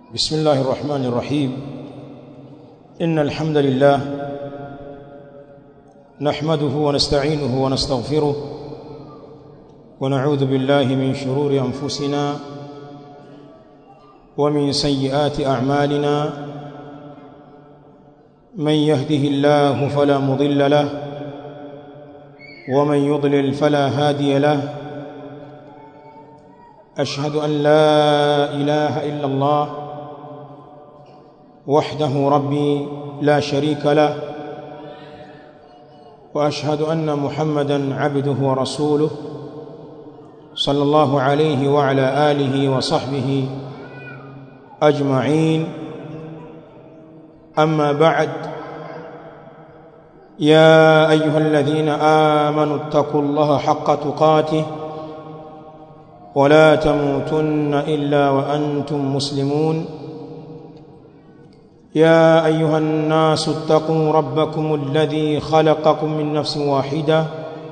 بسم الله الرحمن الرحيم إن الحمد لله نحمده ونستعينه ونستغفره ونعوذ بالله من شرور أنفسنا ومن سيئات أعمالنا من يهده الله فلا مضل له ومن يضلل فلا هادي له أشهد أن لا إله إلا الله وحده ربي لا شريك له واشهد ان محمدا عبده ورسوله صلى الله عليه وعلى اله وصحبه اجمعين اما بعد يا ايها الذين امنوا اتقوا الله حق تقاته ولا تموتن الا وانتم مسلمون يا ايها الناس اتقوا ربكم الذي خلقكم من نفس واحده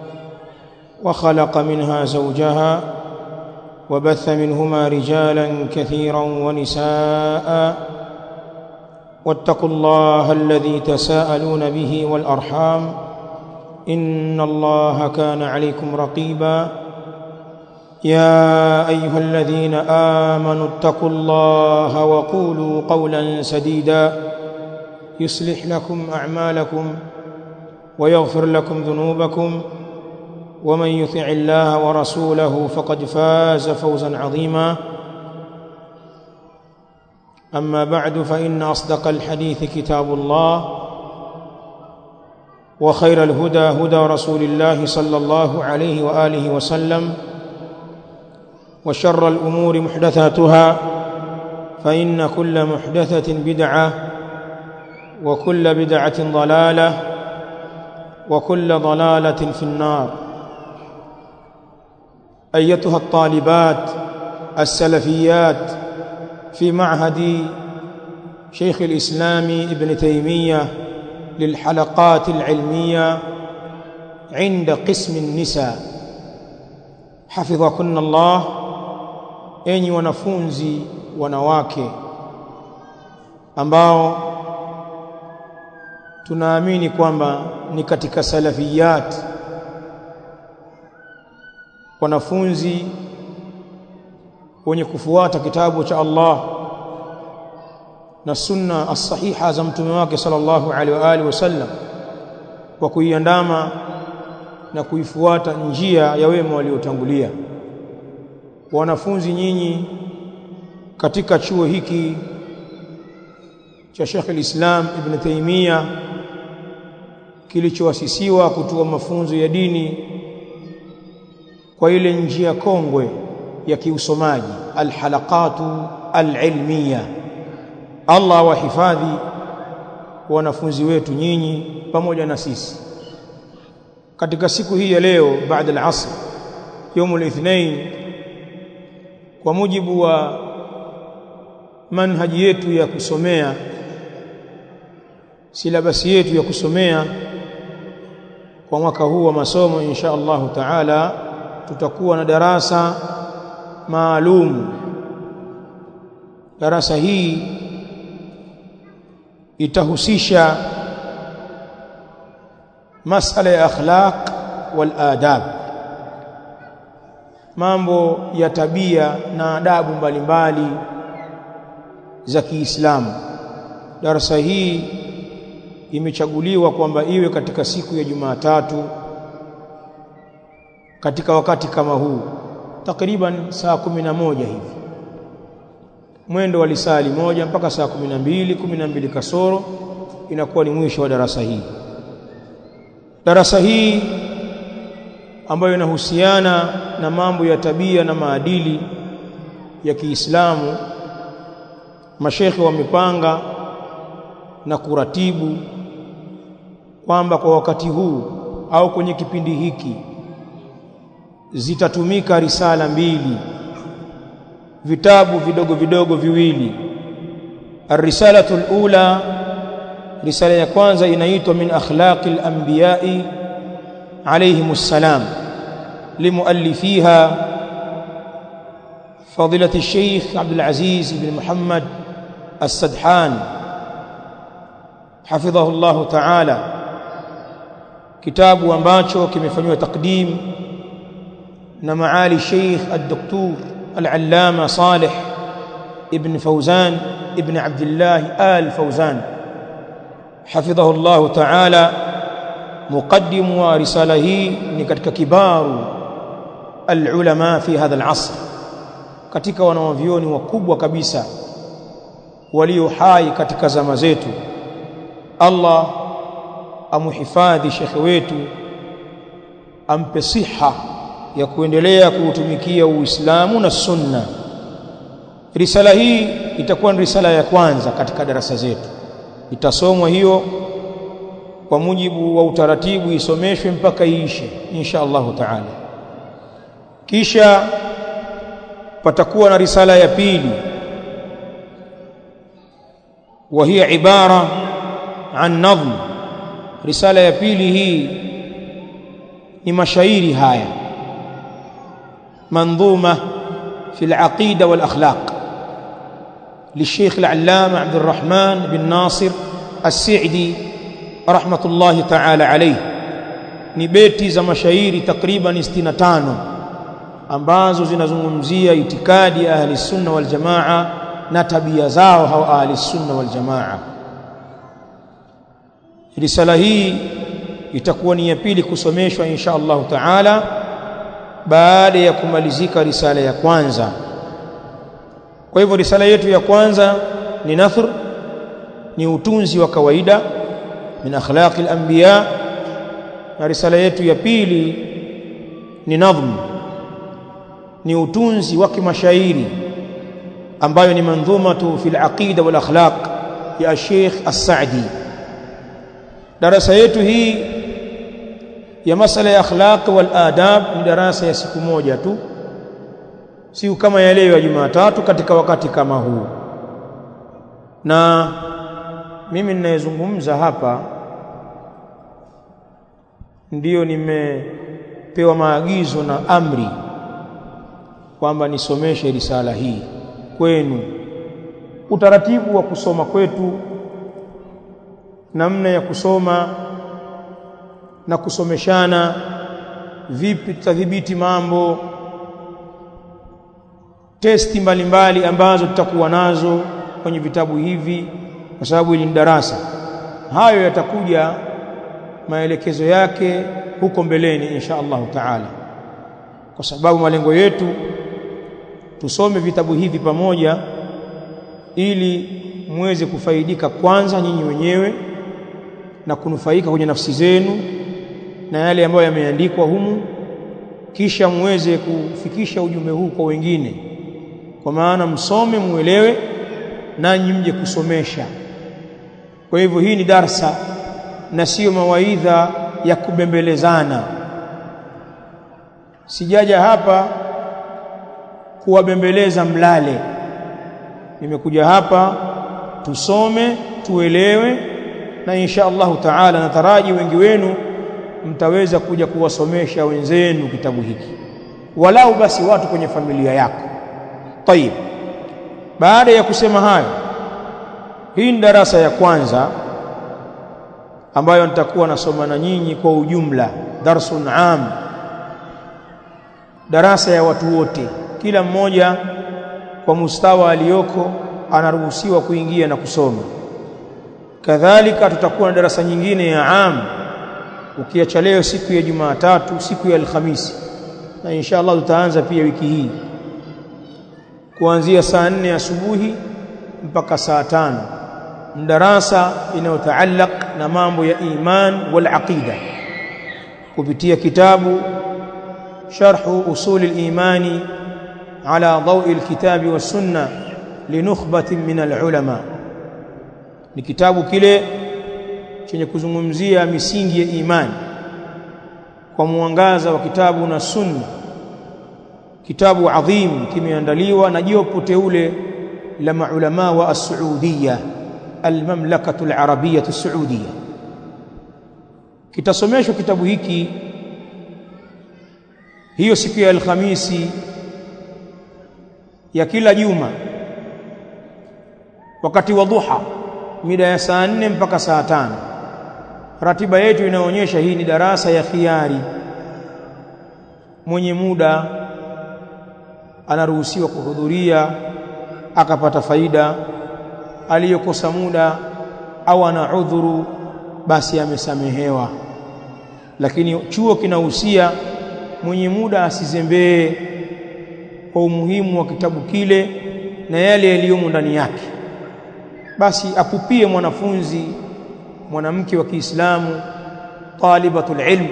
وخلق منها زوجها وبث منهما رجالا كثيرا ونساء واتقوا الله الذي تساءلون به والارحام ان الله كان عليكم رقيبا يا ايها الذين امنوا اتقوا الله وقولوا قولا سديدا يصلح لكم اعمالكم ويغفر لكم ذنوبكم ومن يطع الله ورسوله فقد فاز فوزا عظيما اما بعد فان اصدق الحديث كتاب الله وخير الهدى هدى رسول الله صلى الله عليه واله وسلم وشر الامور محدثاتها فان كل محدثه بدعه وكل بدعه ضلاله وكل ضلاله في النار ايتها الطالبات السلفيات في معهد شيخ الاسلام ابن تيميه للحلقات العلميه عند قسم النساء حفظكن الله enyi wanafunzi wanawake ambao tunaamini kwamba ni katika salafiyat wanafunzi wenye kufuata kitabu cha Allah na sunna as-sahiha za mtume wake sallallahu alaihi wa alihi wasallam kwa kuiandama na kuifuata njia ya wema waliotangulia wanafunzi nyinyi katika chuo hiki cha Sheikh al-Islam Ibn Taymiyyah kilichoasisiwa kutoa mafunzo ya dini kwa ile njia kongwe ya kiusomaji alhalaqatu alilmiya Allah wahifadhi wanafunzi wetu nyinyi pamoja na sisi katika siku hii ya leo baada al-asr يوم الاثنين kwa mujibu wa manhaji yetu ya kusomea silabasi yetu ya kusomea kwa mwaka huu wa masomo insha Allah taala tutakuwa na darasa maalum darasa hii itahusisha masala ya akhlaq wal adab mambo ya tabia na adabu mbalimbali za Kiislamu. Darasa hii imechaguliwa kwamba iwe katika siku ya Jumatatu katika wakati kama huu takriban saa kumi na moja hivi mwendo wa lisali moja mpaka saa kumi na mbili kumi na mbili kasoro inakuwa ni mwisho wa darasa hii. Darasa hii ambayo inahusiana na mambo ya tabia na maadili ya Kiislamu mashekhe wamepanga na kuratibu kwamba kwa wakati huu au kwenye kipindi hiki zitatumika risala mbili vitabu vidogo vidogo viwili الرساله الاولى risala ya kwanza inaitwa min akhlaqil anbiya'i عليهم السلام لمؤلفيها فضيلة الشيخ عبد العزيز بن محمد السدحان حفظه الله تعالى kitabu ambacho kimefanywa takdim na maali Sheikh Al-Doktor Al-Allama Saleh ibn Fawzan ibn Abdullah Al-Fawzan حفظه الله تعالى مقدم ورساله hii ni katika kibaru al-ulama fi hadha al-asr katika wanawavyoni wakubwa kabisa walio hai katika zama zetu Allah amuhifadhi shekhe wetu ampe siha ya kuendelea kuutumikia Uislamu na Sunna risala hii itakuwa ni risala ya kwanza katika darasa zetu itasomwa hiyo kwa mujibu wa utaratibu isomeshwe mpaka iishe insha Allahu taala kisha patakuwa na risala ya pili وهي عبارة عن نظم رسالة ya pili hii ni mashairi haya منظومة في العقيدة والأخلاق للشيخ العلامة عبد الرحمن بن ناصر السعدي رحمة الله تعالى عليه ni beti za mashairi takriban 65 ambazo zinazungumzia itikadi ya ahli sunna wal jamaa na tabia zao hao ahli sunna wal jamaa risala hii itakuwa ni ya pili kusomeshwa insha Allah taala baada ya kumalizika risala ya kwanza kwa hivyo risala yetu ya kwanza ni nathr ni utunzi wa kawaida min akhlaqi al-anbiya na risala yetu ya pili ni nadhm ni utunzi wa kimashairi ambayo ni mandhumatu fil aqida wal akhlaq ya Sheikh As-Sa'di darasa yetu hii ya masala ya akhlaq wal adab ni darasa ya siku moja tu siku kama ya leo ya Jumatatu katika wakati kama huu na mimi ninayezungumza hapa ndiyo nimepewa maagizo na amri kwamba nisomeshe risala hii kwenu utaratibu wa kusoma kwetu namna ya kusoma na kusomeshana vipi tutadhibiti mambo testi mbalimbali ambazo tutakuwa nazo kwenye vitabu hivi kwa sababu hili ni darasa hayo yatakuja maelekezo yake huko mbeleni insha Allah taala kwa sababu malengo yetu tusome vitabu hivi pamoja ili muweze kufaidika kwanza nyinyi wenyewe na kunufaika kwenye nafsi zenu na yale ambayo yameandikwa humu kisha muweze kufikisha ujumbe huu kwa wengine kwa maana msome muelewe nanyi mje kusomesha kwa hivyo hii ni darsa na sio mawaidha ya kubembelezana sijaja hapa kuwabembeleza mlale nimekuja hapa tusome tuelewe na insha Allahu taala nataraji wengi wenu mtaweza kuja kuwasomesha wenzenu kitabu hiki walau basi watu kwenye familia yako tayib baada ya kusema hayo hii ni darasa ya kwanza ambayo nitakuwa nasoma na nyinyi kwa ujumla darsun am darasa ya watu wote kila mmoja kwa mustawa aliyoko anaruhusiwa kuingia na kusoma kadhalika tutakuwa na darasa nyingine ya am ukiacha leo siku ya Jumatatu siku ya Alhamisi na insha Allah tutaanza pia wiki hii kuanzia saa nne asubuhi mpaka saa tano darasa inayotaallaq na mambo ya iman wal aqida kupitia kitabu sharhu usul al-imani ala dawi al-kitabi was sunna linukhbatin min al-ulama ni kitabu kile chenye kuzungumzia misingi ya imani kwa mwangaza wa kitabu na sunna kitabu adhim kimeandaliwa na jopo teule la maulama wa as-Saudiya al-mamlakatu al-arabiyyah as-Saudiya kitasomeshwa kitabu hiki hiyo siku ya Alhamisi ya kila juma wakati wa dhuha mida ya saa nne mpaka saa tano ratiba yetu inaonyesha hii ni darasa ya khiari mwenye muda anaruhusiwa kuhudhuria akapata faida aliyokosa muda au ana udhuru basi amesamehewa lakini chuo kinahusia mwenye muda asizembee kwa umuhimu wa kitabu kile na yale yaliyomo ndani yake basi apupie mwanafunzi mwanamke wa Kiislamu talibatul ilm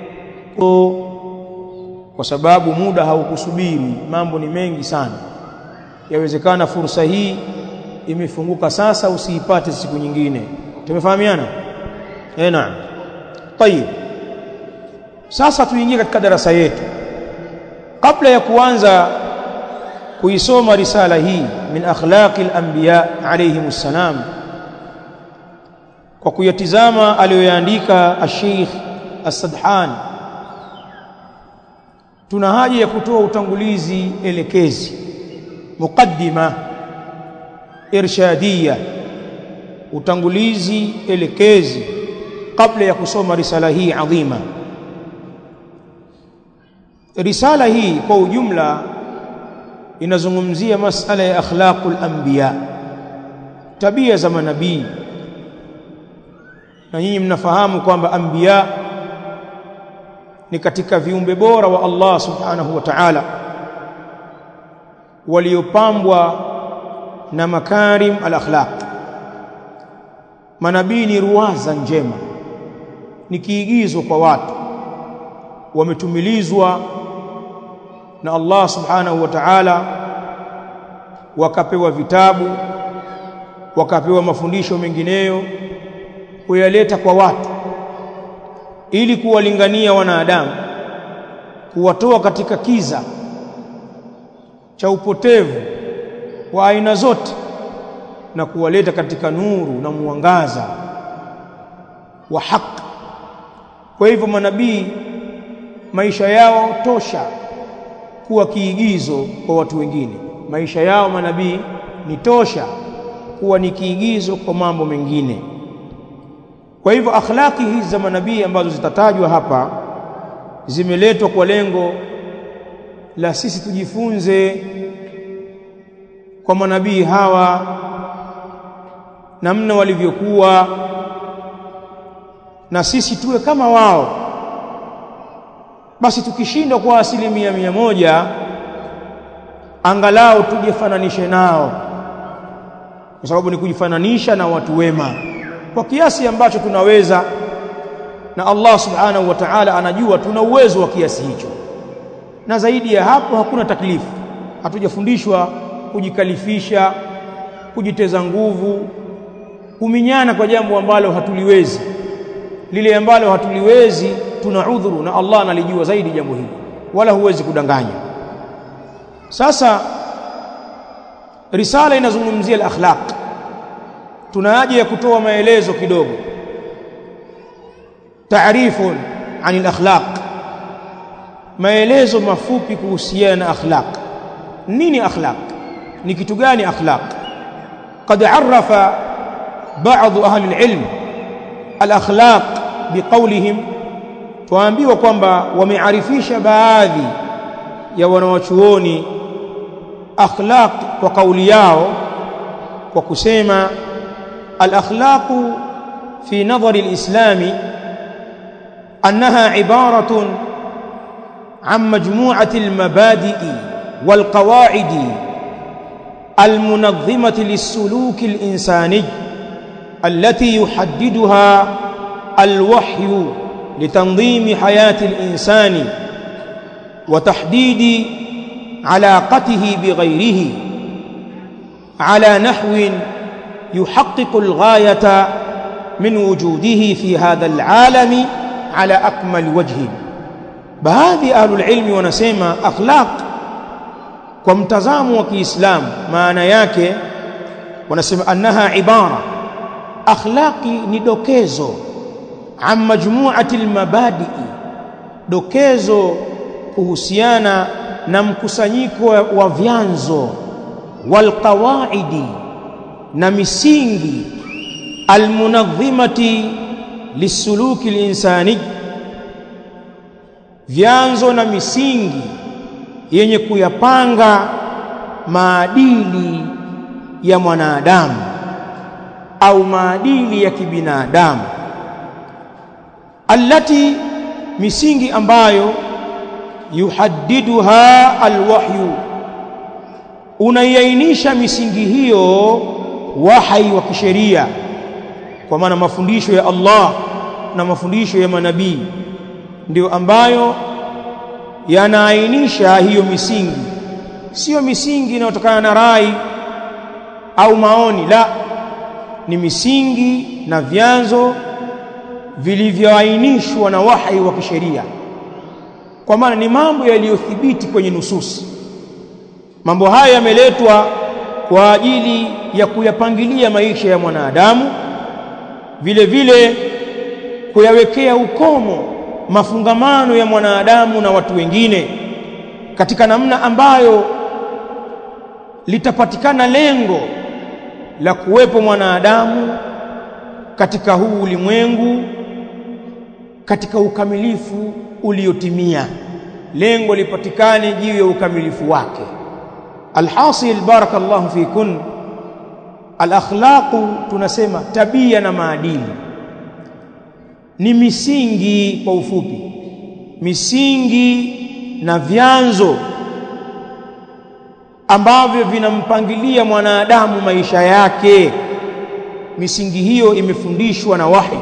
kwa sababu muda haukusubiri mambo ni mengi sana yawezekana fursa hii imefunguka sasa usiipate siku nyingine tumefahamiana eh naam tayib sasa tuingie katika darasa yetu kabla ya kuanza kuisoma risala hii min akhlaqi al-anbiya alayhimus salam kwa kuyatizama aliyoyaandika al-Sheikh As-Sadhan tuna haja ya kutoa utangulizi elekezi muqaddima irshadiyya utangulizi elekezi kabla ya kusoma risala hii adhima risala hii kwa ujumla inazungumzia masala ya akhlaqul anbiya tabia za manabii na nyinyi mnafahamu kwamba anbiya ni katika viumbe bora wa Allah subhanahu wa ta'ala waliopambwa na makarim al-akhlaq manabii ni ruwaza njema ni kiigizo kwa watu wametumilizwa na Allah subhanahu wa ta'ala wakapewa vitabu wakapewa mafundisho mengineyo kuyaleta kwa watu ili kuwalingania wanadamu kuwatoa katika kiza cha upotevu wa aina zote na kuwaleta katika nuru na mwangaza wa haki kwa hivyo manabii maisha yao tosha kuwa kiigizo kwa watu wengine maisha yao manabii ni tosha kuwa ni kiigizo kwa mambo mengine kwa hivyo akhlaki hizi za manabii ambazo zitatajwa hapa zimeletwa kwa lengo la sisi tujifunze kwa manabii hawa namna walivyokuwa na sisi tuwe kama wao basi tukishindwa kwa asilimia mia moja angalau tujifananishe nao kwa sababu ni kujifananisha na watu wema kwa kiasi ambacho tunaweza na Allah subhanahu wa ta'ala anajua tuna uwezo wa kiasi hicho na zaidi ya hapo hakuna taklifu hatujafundishwa kujikalifisha kujiteza nguvu kuminyana kwa jambo ambalo hatuliwezi lile ambalo hatuliwezi tuna udhuru na Allah analijua zaidi jambo hili wala huwezi kudanganya sasa risala inazungumzia al-akhlaq tuna haja ya kutoa maelezo kidogo taarifun an al-akhlaq maelezo mafupi kuhusiana na akhlaq nini akhlaq ni kitu gani akhlaq قد عرف بعض اهل العلم الاخلاق بقولهم tuambiwa kwamba wamearifisha baadhi ya wanawachuoni akhlaq kwa kauli yao kwa kusema al-akhlaq fi nadhari al-islam annaha ibaratun عن مجموعة المبادئ والقواعد المنظمة للسلوك الإنساني التي يحددها الوحي لتنظيم حياة الإنسان وتحديد علاقته بغيره على نحو يحقق الغاية من وجوده في هذا العالم على أكمل وجه baadhi ya ahlul ilmi wanasema akhlaq kwa mtazamo wa Kiislamu maana yake wanasema annaha ibara akhlaqi ni dokezo an majmu'ati almabadi'i dokezo kuhusiana na mkusanyiko wa vyanzo walqawaidi na misingi almunadhimati lisuluki linsani vyanzo na misingi yenye kuyapanga maadili ya mwanadamu au maadili ya kibinadamu allati misingi ambayo yuhaddiduha alwahyu unaiainisha misingi hiyo wahai wa kisheria kwa maana mafundisho ya Allah na mafundisho ya manabii ndio ambayo yanaainisha hiyo misingi sio misingi inayotokana na rai au maoni la ni misingi na vyanzo vilivyoainishwa na wahai wa kisheria kwa maana ni mambo yaliyothibiti kwenye nususi mambo haya yameletwa kwa ajili ya kuyapangilia maisha ya mwanadamu vile vile kuyawekea ukomo mafungamano ya mwanadamu na watu wengine katika namna ambayo litapatikana lengo la kuwepo mwanadamu katika huu ulimwengu katika ukamilifu uliotimia lengo lipatikane juu ya ukamilifu wake alhasil barakallahu fikun alakhlaqu tunasema tabia na maadili ni misingi kwa ufupi misingi na vyanzo ambavyo vinampangilia mwanadamu maisha yake misingi hiyo imefundishwa na wahi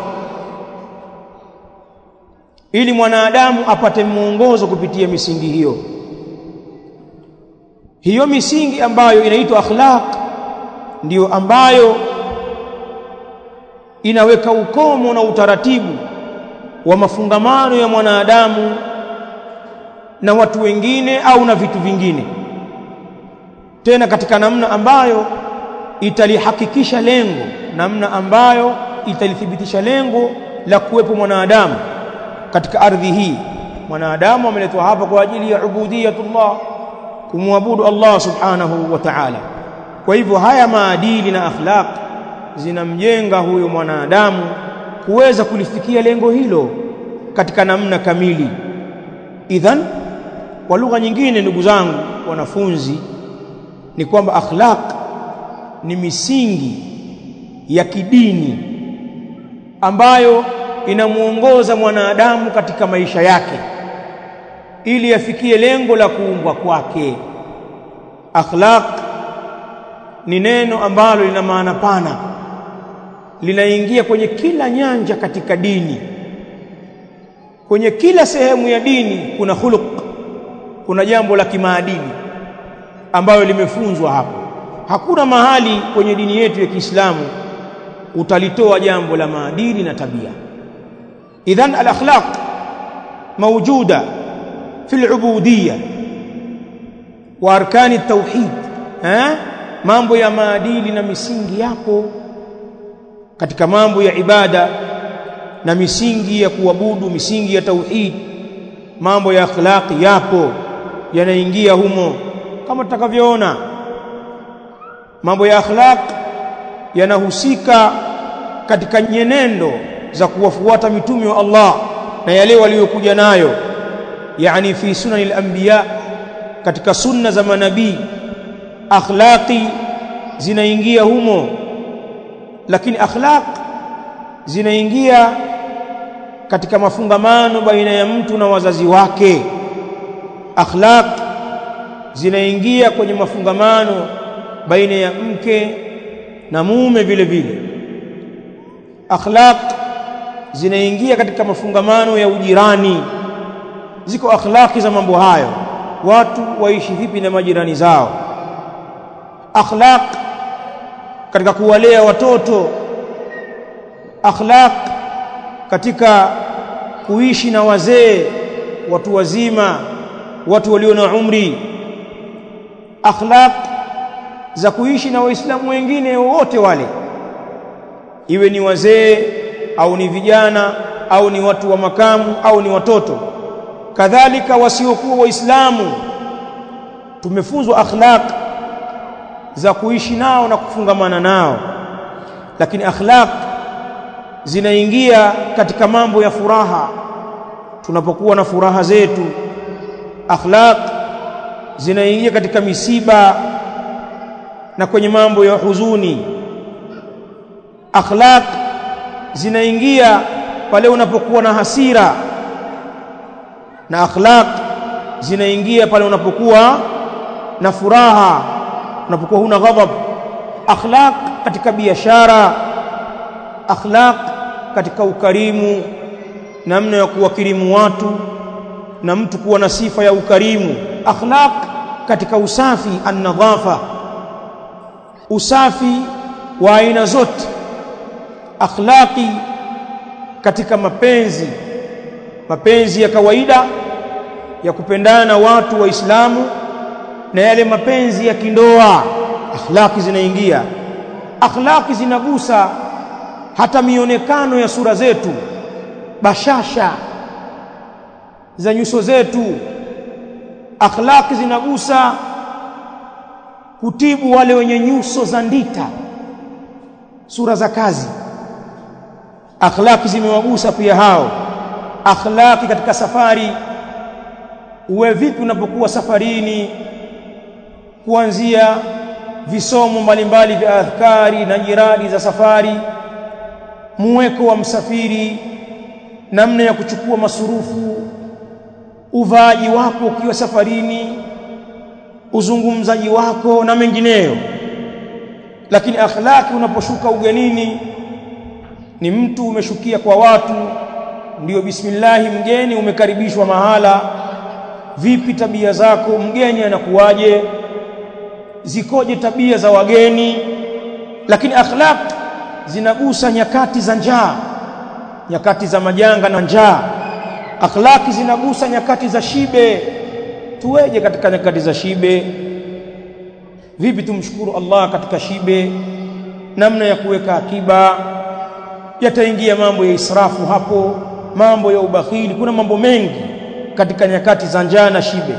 ili mwanadamu apate mwongozo kupitia misingi hiyo hiyo misingi ambayo inaitwa akhlaq ndiyo ambayo inaweka ukomo na utaratibu wa mafungamano ya mwanadamu na watu wengine au na vitu vingine tena katika namna ambayo italihakikisha lengo namna ambayo italithibitisha lengo la kuwepo mwanadamu katika ardhi hii mwanadamu ameletwa hapa kwa ajili ya ubudiyatullah kumwabudu Allah subhanahu wa ta'ala kwa hivyo haya maadili na akhlaq zinamjenga huyo mwanadamu kuweza kulifikia lengo hilo katika namna kamili idhan kwa lugha nyingine ndugu zangu wanafunzi ni kwamba akhlaq ni misingi ya kidini ambayo inamuongoza mwanadamu katika maisha yake ili afikie lengo la kuumbwa kwake akhlaq ni neno ambalo lina maana pana linaingia kwenye kila nyanja katika dini kwenye kila sehemu ya dini kuna khuluq kuna jambo la kimaadili ambayo limefunzwa hapo hakuna mahali kwenye dini yetu ya Kiislamu utalitoa jambo la maadili na tabia idhan al-akhlaq mawjuda fi al-ubudiyya wa arkani at-tauhid eh mambo ya maadili na misingi yapo katika mambo ya ibada na misingi ya kuabudu misingi ya tauhid mambo ya akhlaqi yapo yanaingia humo kama tutakavyoona mambo ya akhlaq yanahusika katika nyenendo za kuwafuata mitume wa Allah na yale waliokuja nayo yani fi sunanil anbiya katika sunna za manabii akhlaqi zinaingia humo lakini akhlaq zinaingia katika mafungamano baina ya mtu na wazazi wake akhlaq zinaingia kwenye mafungamano baina ya mke na mume vile vile akhlaq zinaingia katika mafungamano ya ujirani ziko akhlaqi za mambo hayo watu waishi vipi na majirani zao akhlaq katika kuwalea watoto akhlaq katika kuishi na wazee watu wazima watu walio na umri akhlaq za kuishi na waislamu wengine wote wale iwe ni wazee au ni vijana au ni watu wa makamu au ni watoto kadhalika wasiokuwa waislamu tumefunzwa akhlaq za kuishi nao na kufungamana nao lakini akhlaq zinaingia katika mambo ya furaha tunapokuwa na furaha zetu akhlaq zinaingia katika misiba na kwenye mambo ya huzuni akhlaq zinaingia pale unapokuwa na hasira na akhlaq zinaingia pale unapokuwa na furaha unapokuwa huna ghadhab akhlaq katika biashara akhlaq katika ukarimu namna ya kuwakirimu watu na mtu kuwa na sifa ya ukarimu akhlaq katika usafi an-nadhafa usafi wa aina zote akhlaqi katika mapenzi mapenzi ya kawaida ya kupendana na watu waislamu na yale mapenzi ya kindoa akhlaqi zinaingia akhlaqi zinagusa hata mionekano ya sura zetu bashasha za nyuso zetu akhlaqi zinagusa kutibu wale wenye nyuso za ndita sura za kazi akhlaqi zimewagusa pia hao akhlaqi katika safari uwe vipi unapokuwa safarini kuanzia visomo mbalimbali vya adhkari na jiradi za safari muweko wa msafiri namna ya kuchukua masurufu uvaaji wako ukiwa safarini uzungumzaji wako na mengineyo lakini akhlaki unaposhuka ugenini ni mtu umeshukia kwa watu ndiyo bismillahi mgeni umekaribishwa mahala vipi tabia zako mgeni anakuwaje zikoje tabia za wageni lakini akhlaq zinagusa nyakati za njaa nyakati za majanga na njaa akhlaki zinagusa nyakati za shibe tuweje katika nyakati za shibe vipi tumshukuru Allah katika shibe namna ya kuweka akiba yataingia mambo ya israfu hapo mambo ya ubakhili kuna mambo mengi katika nyakati za njaa na shibe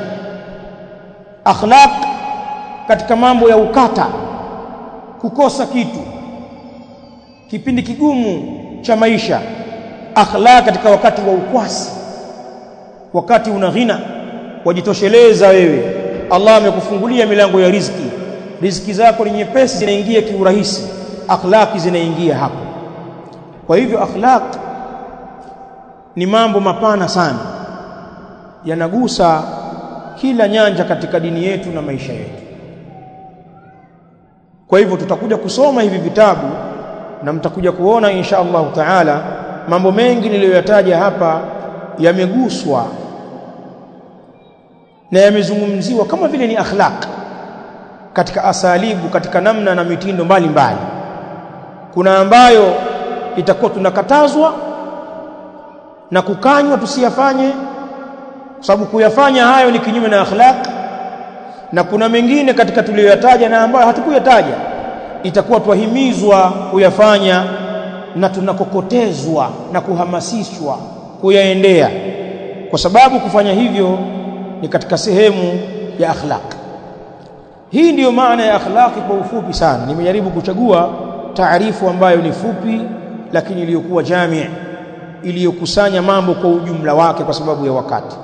akhlaq katika mambo ya ukata kukosa kitu kipindi kigumu cha maisha akhlaq katika wakati wa ukwasi wakati una ghina wajitosheleza wewe Allah amekufungulia milango ya riziki riziki zako ni nyepesi zinaingia kiurahisi akhlaqi zinaingia hapo kwa hivyo akhlaq ni mambo mapana sana yanagusa kila nyanja katika dini yetu na maisha yetu kwa hivyo tutakuja kusoma hivi vitabu na mtakuja kuona insha Allah taala mambo mengi niliyoyataja hapa yameguswa na yamezungumziwa kama vile ni akhlaq katika asalibu katika namna na mitindo mbalimbali mbali. kuna ambayo itakuwa tunakatazwa na kukanywa tusiyafanye kwa sababu kuyafanya hayo ni kinyume na akhlaq na kuna mengine katika tuliyoyataja na ambayo hatukuyataja itakuwa twahimizwa kuyafanya na tunakokotezwa na kuhamasishwa kuyaendea kwa sababu kufanya hivyo ni katika sehemu ya akhlaq hii ndiyo maana ya akhlaqi kwa ufupi sana nimejaribu kuchagua taarifu ambayo ni fupi lakini iliyokuwa jamii iliyokusanya mambo kwa ujumla wake kwa sababu ya wakati